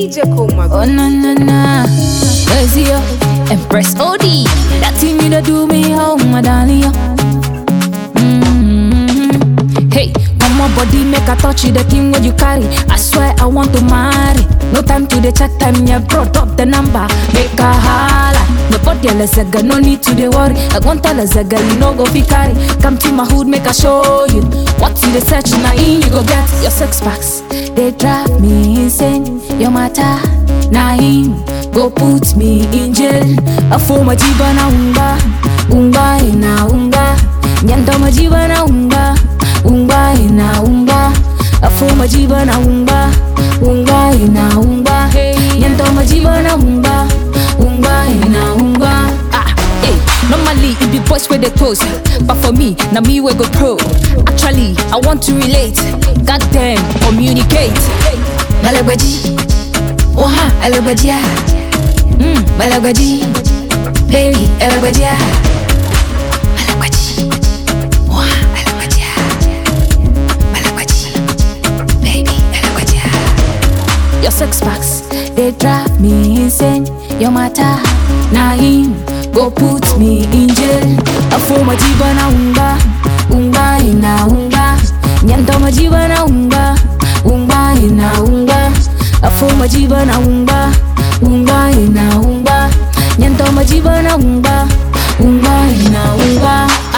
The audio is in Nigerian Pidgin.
DJ Coma. Oh na na na, where's you? Empress OD, that thing you da do me how my darling yo. Mm-hmm. Hey, on my body make a touch you the thing what you carry. I swear I want to marry. No time to the chat time, yeah, brought up the number. Make a holla. No body a zaga, no need to the worry. I want tell a zaga, you know go fi carry. Come to my hood, make a show you. What you the search now in you go get your six packs. They drive me insane. Your matter, na him go put me in jail. A for my jiba na unga, unga ina unga. Nyanta majiba na unga, unga ina unga. A for my jiba na unga, unga ina unga. Nyanta majiba na unga, unga ina unga. Ah, hey, normally it be boys with the toes, but for me, now me we go pro. Actually, I want to relate. Goddamn, communicate. Malagwaji, oha, alagwajiya. Mm, malagwaji, baby, alagwajiya. Malagwaji, oha, alagwajiya. Malagwaji, baby, alagwajiya. Your six packs, they drive me insane. Your matter, na him go put me in jail. Afo majiba na unga, unga ina unga. Nyanta majiba na unga, unga ina unga. Afo majiba na unga, unga ina unga. Nyanta majiba na unga, unga ina unga.